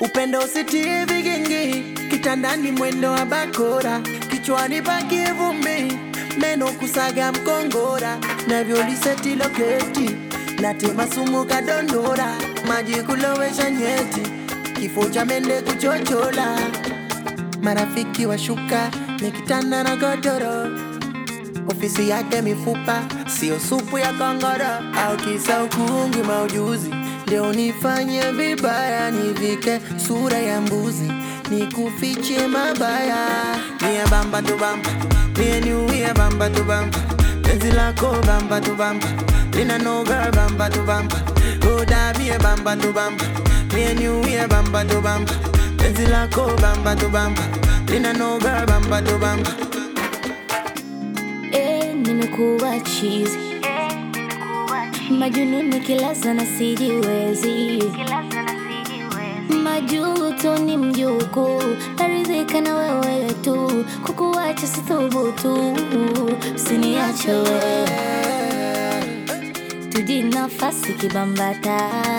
upendo usitie vigingi, kitandani mwendo wa bakora, kichwani paki vumbi, meno kusaga mkongora, navyoliseti loketi, natema sumu kadondora, maji kulowesha nyeti, kifo cha mende kuchochola, marafiki washuka, nikitanda na godoro ofisi yake mifupa, sio supu ya kongoro au kisa ukungi maujuzi. Ndio nifanye vibaya, nivike sura ya mbuzi, nikufiche mabaya. Mie bamba tu bamba, mie niuie bamba tu bamba, penzi lako bamba tu bamba, lina noga bamba tu bamba, oda mie bamba tu bamba, mie niuie bamba tu bamba, penzi lako bamba tu bamba, lina noga bamba tu bamba. Eh, nimekuwa chizi majununi kila sana sijiwezi majuto ni mjuku naridhika na wewe tu kukuacha sithubutu usiniache wewe tuji nafasi kibambata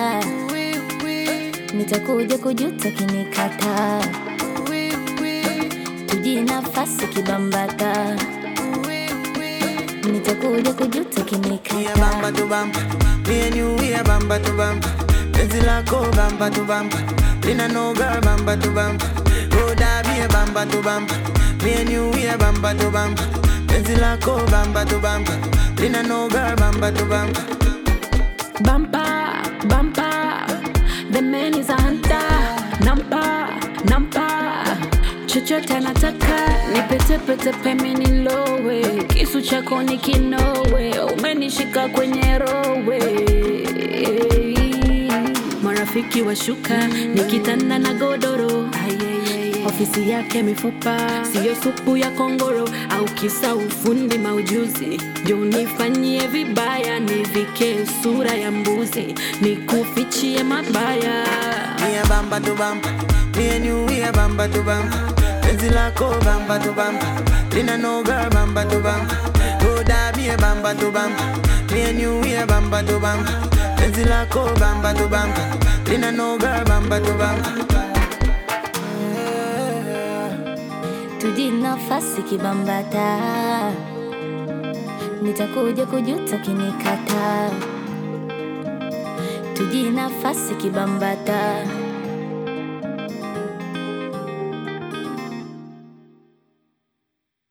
nitakuja kujuta kinikata tuji nafasi kibambata nitakuja kujuta Mie kinikata bamba tu bamba, mie niuie bamba tu bamba, penzi lako bamba tu bamba, lina noga bamba tu bamba, oda mie bamba tu bamba, mie niuie bamba tu bamba, penzi lako bamba tu bamba, lina noga bamba tu bamba. Bumper, bumper, the man is a hunter. Nampa, nampa, chochote anataka nipetepete peme nilowe, kisu chako ni kinowe, umenishika kwenye rowe. Marafiki washuka nikitanda na godoro ofisi yake mifupa, siyo supu ya kongoro au kisa ufundi maujuzi. Jo, nifanyie vibaya, nivike sura ya mbuzi, nikufichie mabaya. Mie bamba tu bamba, mie niuie bamba tu bamba, penzi lako bamba tu bamba, lina noga bamba tu bamba, oda mie bamba tu bamba, mie niuie bamba tu bamba, penzi lako bamba tu bamba, lina noga bamba tu bamba. tuji nafasi kibambata nitakuja kujuta kinikata tuji nafasi kibambata